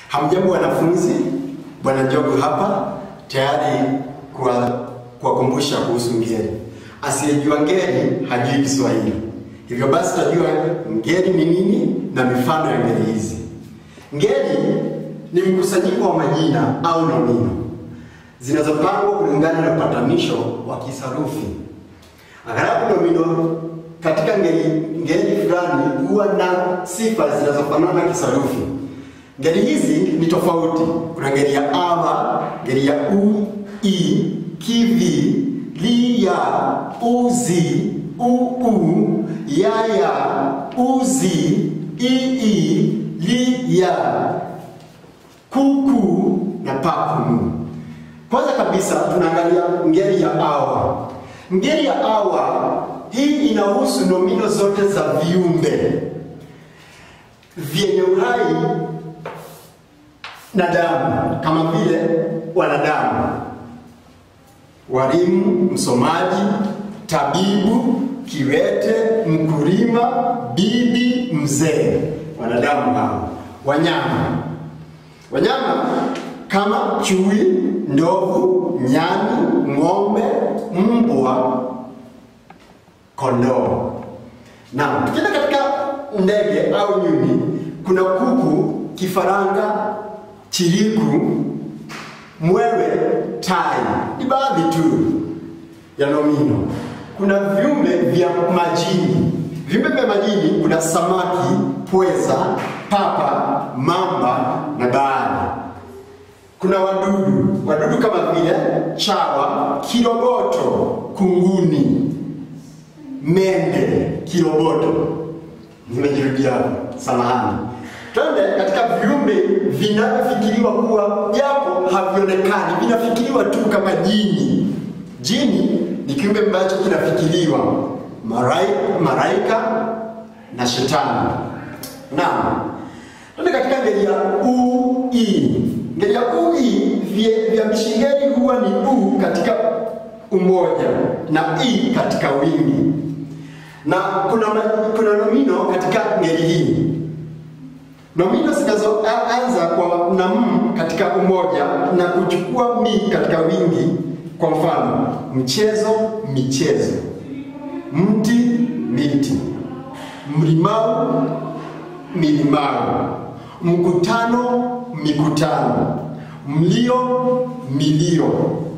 Hamjambo wanafunzi, Bwana Njogu hapa tayari kuwa- kuwakumbusha kuhusu ngeli. Asiyejua ngeli hajui Kiswahili. Hivyo basi tutajua ngeli ni nini na mifano ya ngeli hizi. Ngeli ni mkusanyiko wa majina au nomino zinazopangwa kulingana na upatanisho wa kisarufi. Aghalabu nomino katika ngeli, ngeli fulani huwa na sifa zinazofanana kisarufi. Ngeli hizi ni tofauti. Kuna ngeli ya awa, ngeli ya u, i, kivi, li, ya, uzi, uu, yaya, uzi, ii, li, ya, kuku na pakumu. Kwanza kabisa tunaangalia ngeli ya awa. Ngeli ya awa hii inahusu nomino zote za viumbe vyenye uhai na damu kama vile wanadamu, walimu, msomaji, tabibu, kiwete, mkulima, bibi, mzee, wanadamu hao. Wanyama, wanyama kama chui, ndovu, nyani, ng'ombe, mbwa, kondoo. Na tukienda katika ndege au nyuni, kuna kuku, kifaranga, chiriku, mwewe, tai. Ni baadhi tu ya nomino. Kuna viumbe vya majini. Viumbe vya majini kuna samaki, pweza, papa, mamba na bahari. Kuna wadudu, wadudu kama vile chawa, kiroboto, kunguni, mende, kiroboto. Nimejirudia hapo, samahani. Twende katika viumbe vinavyofikiriwa kuwa japo havionekani, vinafikiriwa tu kama jini. Jini ni kiumbe ambacho kinafikiriwa, Marai- malaika na shetani. Naam, twende katika ngeli ya ui. Ngeli ya ui, vye- viambishi ngeli huwa ni u katika umoja na i katika wingi, na kuna, ma- kuna nomino katika ngeli hii nomino zinazoanza kwa na m katika umoja na kuchukua mi katika wingi. Kwa mfano, mchezo, michezo, mti, miti, mlimau, milimau, mkutano, mikutano, mlio, milio,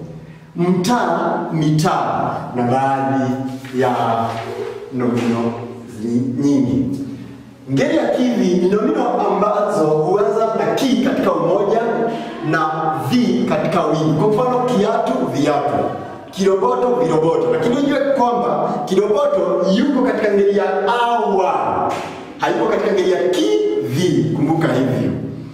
mtaa, mitaa na baadhi ya nomino zi- nyingi. Ngeli ya kivi ni nomino ambazo huanza na ki katika umoja na vi katika wingi. Kwa mfano, kiatu, viatu, kiroboto, viroboto. Lakini ujue kwamba kiroboto yuko katika ngeli ya awa, hayuko katika ngeli ya kivi. Kumbuka hivyo.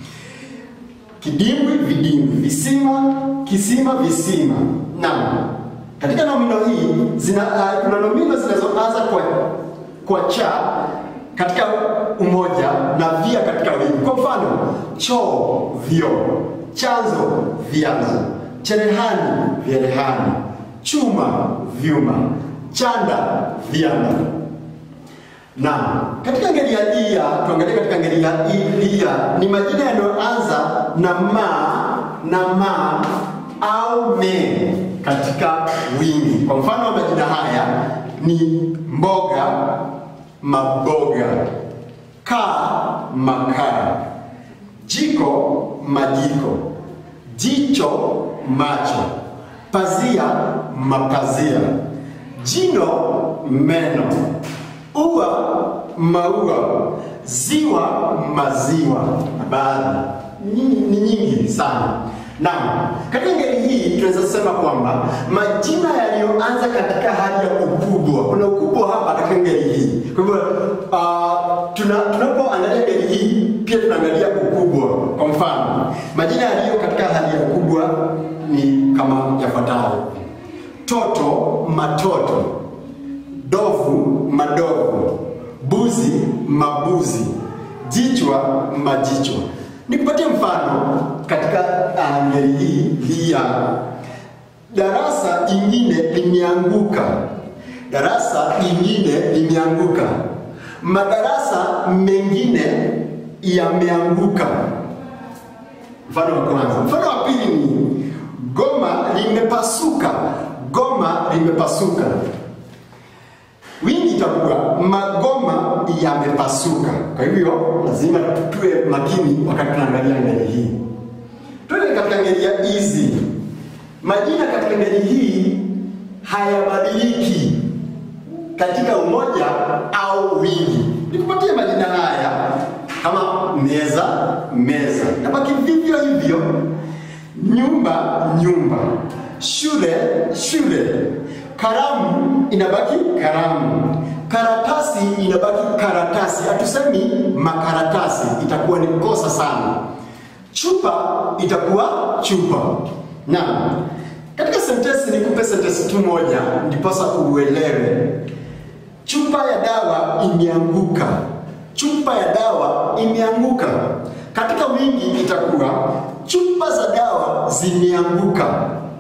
Kidimbwi, vidimbwi, visima, kisima, visima. Naam, katika nomino hii zina, uh, kuna nomino zinazoanza kwa, kwa cha katika umoja na via katika wingi. Kwa mfano, choo, vyoo, chanzo, vyanzo, cherehani, vyerehani, chuma, vyuma, chanda, vyanda. Na katika ngeli ya ia, tuangalie katika ngeli ya i- ia ni majina yanayoanza na ma na ma au me katika wingi. Kwa mfano wa majina haya ni mboga, maboga, kaa, makaa, jiko, majiko, jicho, macho, pazia, mapazia, jino, meno, ua, maua, ziwa, maziwa na baadhi Nyingi- ni nyingi sana. Naam, katika ngeli hii tunaweza sema kwamba majina yaliyoanza katika hali ya ukubwa, kuna ukubwa hapa katika ngeli hii. Kwa hivyo uh, tuna, tunapoangalia ngeli hii pia tunaangalia ukubwa. Kwa mfano, majina yaliyo katika hali ya ukubwa ni kama yafuatayo: toto, matoto, dovu, madovu, buzi, mabuzi, jichwa, majichwa. Nikupatie mfano katika uh, ngeli hii hii ya darasa jingine limeanguka, darasa jingine limeanguka, madarasa mengine yameanguka. Mfano wa kwanza. Mfano wa pili ni goma limepasuka. Goma limepasuka. Wingi itakuwa magoma yamepasuka. Kwa hivyo lazima tuwe makini wakati tunaangalia ngeli hii. Tuende katika ngeli ya hizi. Majina katika ngeli hii hayabadiliki katika umoja au wingi. Nikupatie majina haya kama meza, meza, nabaki vivyo hivyo. Nyumba, nyumba. Shule, shule. Karamu inabaki karamu. Karatasi inabaki karatasi. Hatusemi makaratasi, itakuwa ni kosa sana. Chupa itakuwa chupa. Naam. Katika sentensi nikupe sentensi tu moja ndiposa uelewe. Chupa ya dawa imeanguka. Chupa ya dawa imeanguka. Katika wingi itakuwa chupa za dawa zimeanguka.